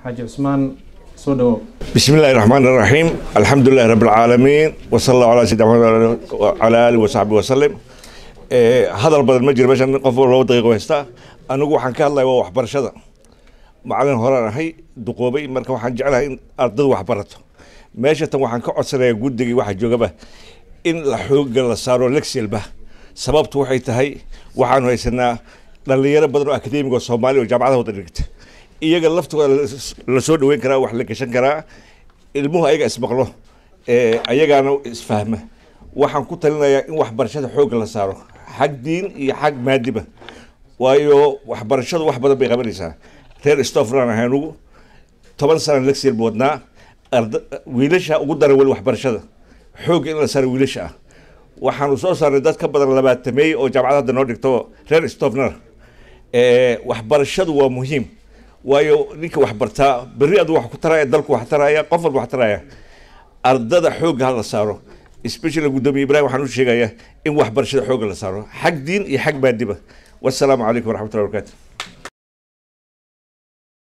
xaaji cusmaan soo dhawow بسم الله الرحمن الرحيم الحمد لله رب العالمين وصلى الله على سيدنا محمد وعلى اله وصحبه وسلم ee hadal badan ma jiro meeshan qof laba daqiiqo haystaa anigu waxaan ka hadlaya waa waxbarashada macalin horaan ahay duqoobay marka waxaan jeclahay in ardadu wax barato meesha tan waxaan ka codsanayaa guddigii waxa joogaba in la xooga la saaro lexelba sababtu waxay tahay waxaanu haysanaa dhalinyaro badan oo akademiga oo soomaaliya oo jaamacadaha wada dhigta iyaga laftooda la soo dhaweyn karaa wax la gashan karaa ilmuhu ayaga ismaqlo ee ayagaana isfahma waxaan ku talinayaa in waxbarashada xoogga la saaro xag diin iyo xag maadiba waayo waxbarashadu wax badan bay qabanaysaa reer stofran ahay anugu toban sana lexel buu wadnaa arda wiilasha ugu daran weli waxbarashada xoogga in la saaro wiilasha ah waxaanu soo saarnay dad ka badan labaatameey oo jaamacad hadda noo dhigto reer stofner waxbarashadu waa muhiim waayo ninka wax bartaa berri adu wax ku taraya dalku wax taraya qof walba wax taraya ardada xoogga ha la saaro especially gudoomiye ibrahim waxaan u sheegayaa in waxbarashada xoogga la saaro xag diin iyo xag maadiba wassalaamu calaykum waraxmatullahi wabarakatu